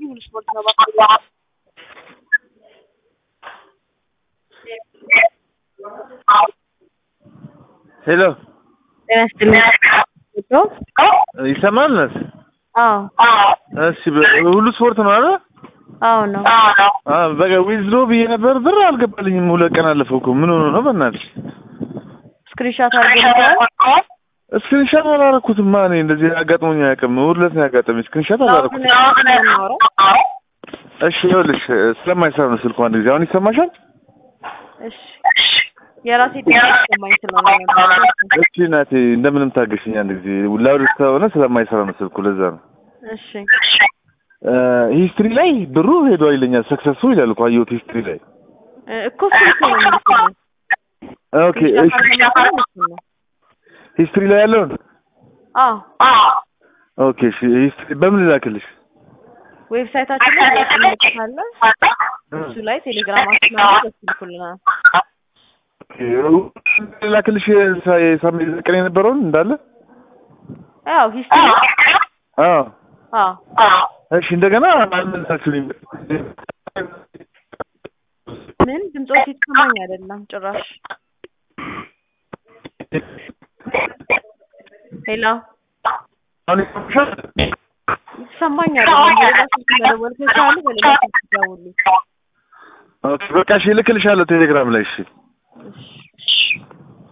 ሙሉ ስፖርት ነው ባካ ሄሎ ጤና ይስጥልኝ። ይሰማል? ነስ አዎ እሺ፣ በ- ሁሉ ስፖርት ነው አይደል? አዎ ነው። አ በቃ ዊዝድሮ ብዬ ነበር ብር አልገባልኝም። ሁለት ቀን አለፈው እኮ ምን ሆኖ ነው? በእናትሽ ስክሪንሾት አድርገን ስክሪንሻት አላረኩትማ። እኔ እንደዚህ አጋጥሞኝ አያውቅም። እሑድ ዕለት ነው ያጋጠመኝ። ስክሪንሻት አላረኩትም። የምናወራው እሺ፣ ይኸውልሽ ስለማይሰራ ነው ስልኩ። አንድ ጊዜ አሁን ይሰማሻል? እሺ የራሴ ድምፅ ይሰማኝ ስለሆነ ነበር። እሺ እናቴ እንደምንም ታገሽኝ። አንድ ጊዜ ላውድ ስለሆነ ስለማይሰራ ነው ስልኩ፣ ለዛ ነው። እሺ ሂስትሪ ላይ ብሩ ሄዷል ይለኛል። ሰክሰሱ ይላል እኮ አየሁት ሂስትሪ ላይ። እ እኮ ስልክ ነው የሚልክልኝ። ኦኬ እሺ፣ ነው ሂስትሪ ላይ ያለውን አዎ ኦኬ እሺ፣ ሂስትሪ በምን ልላክልሽ? ዌብሳይታችን ላይ ያስቀምጥካለ እሱ ላይ ቴሌግራማችን አለ በሱ ይልኩልናል። ኦኬ ልላክልሽ የሳምንት ቀን የነበረውን እንዳለ? ያው ሂስትሪ አዎ አዎ እሺ እንደገና አልመለሳችሁልኝ። ምን ድምፆች የተሰማኝ አይደለም ጭራሽ። ሄሎ አሁን ይሰማሻል? የተሰማኝ አይደለም። በሌላ ስልክ መደወል ከቻሉ በሌላ ስልክ ደውሉ። ኦኬ በቃ እሺ እልክልሻለሁ ቴሌግራም ላይ እሺ። እሺ